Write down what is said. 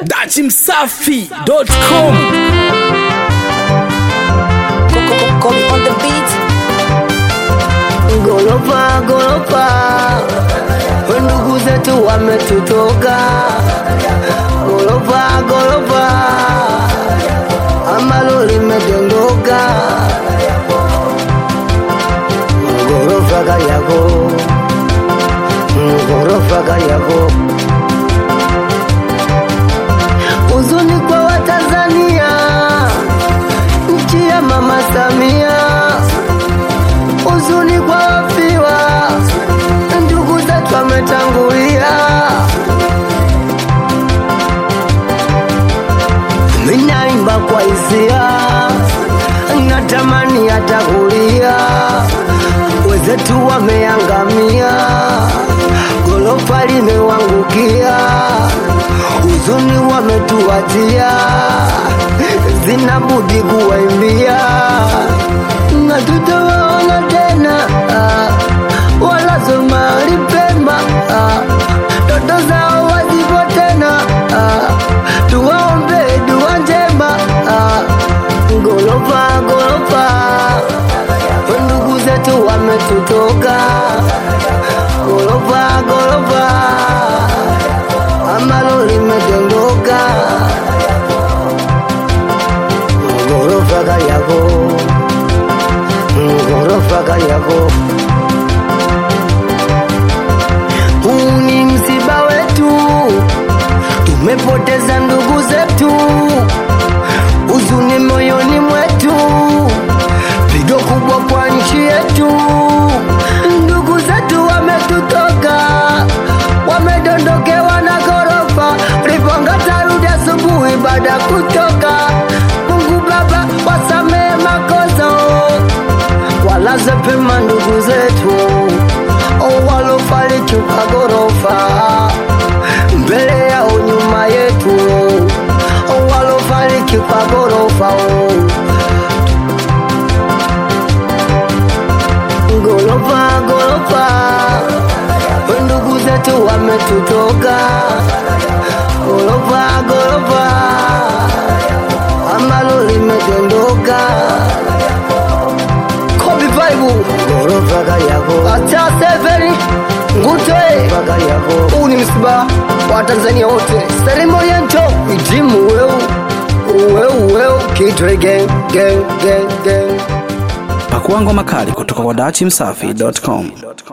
dachimsafi.com Kobe on the beat. Gorofa, gorofa, ndugu zetu wametutoka. Gorofa, gorofa, ambalo limedondoka. Gorofa Kariako, gorofa Kariako. Huzuni kwa Watanzania, nchi ya Mama Samia huzuni kwa wafiwa, ndugu zetu wametangulia. Minaimba kwa hisia, natamani hata kulia, wenzetu wameangamia, gorofa limewangukia, huzuni wametuachia, zinabudi kuwaimbia na tutawaona tena ah, wala somali pema ah, ndoto zao wazipo tena ah, tuwaombe dua njema ah, gorofa gorofa ndugu zetu wametutoka gorofa gorofa ambalo limedondoka gorofa Kariako ghorofa Kariako. Huu ni msiba wetu, tumepoteza ndugu zetu, huzuni moyoni mwetu, pigo kubwa kwa nchi yetu. Ndugu zetu wametutoka, wamedondokewa na ghorofa, Ripanga tarudi asubuhi baada ya kutoka. Mungu Baba wasamehe makosa walaze pema ndugu zetu oh, walofariki kwa ghorofa mbele yao nyuma yetu oh, walofariki kwa ghorofa oh. Gorofa, gorofa, ndugu zetu wametutoka. Gorofa, gorofa, ambalo limedondoka. Kobe Bible, gorofa Kariako. Acha severi ngute Kariako. Huu ni msiba wa Tanzania wote. Salimu Oriento, ijimu weu weu weu, kitwe gang gang gang gang. pakuangwa makali kutoka kwa dachimsafi.com